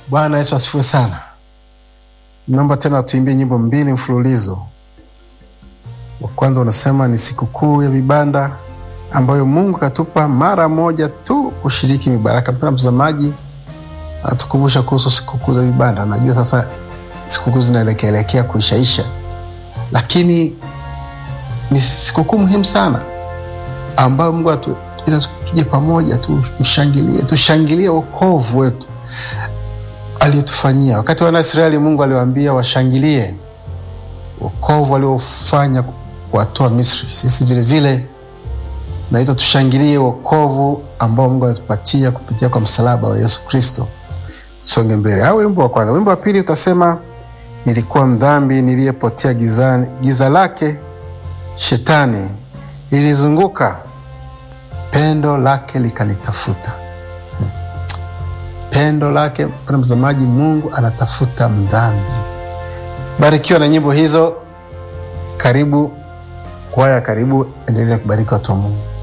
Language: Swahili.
Bwana Yesu asifiwe sana. Naomba tena tuimbie nyimbo mbili mfululizo. Wa kwanza unasema ni sikukuu ya vibanda ambayo Mungu katupa mara moja tu kushiriki mibaraka. Mpendwa mtazamaji, anatukumbusha kuhusu sikukuu za vibanda. Najua sasa sikukuu zinaelekeelekea kuishaisha, lakini ni sikukuu muhimu sana ambayo Mungu atuita tuje pamoja tumshangilie, tushangilie wokovu wetu aliyotufanyia. Wakati wana Israeli, Mungu aliwaambia washangilie wokovu aliofanya kuwatoa Misri. Sisi vilevile naitwa tushangilie wokovu ambao Mungu alitupatia kupitia kwa msalaba wa Yesu Kristo. Songe mbele. Au wimbo wa kwanza. Wimbo wa pili utasema nilikuwa mdhambi niliyepotea gizani, giza lake shetani lilizunguka, pendo lake likanitafuta. Hmm. Pendo lake, mpendwa mtazamaji, Mungu anatafuta mdhambi. Barikiwa na nyimbo hizo. Karibu kwaya, karibu, endelea kubariki watu wa Mungu.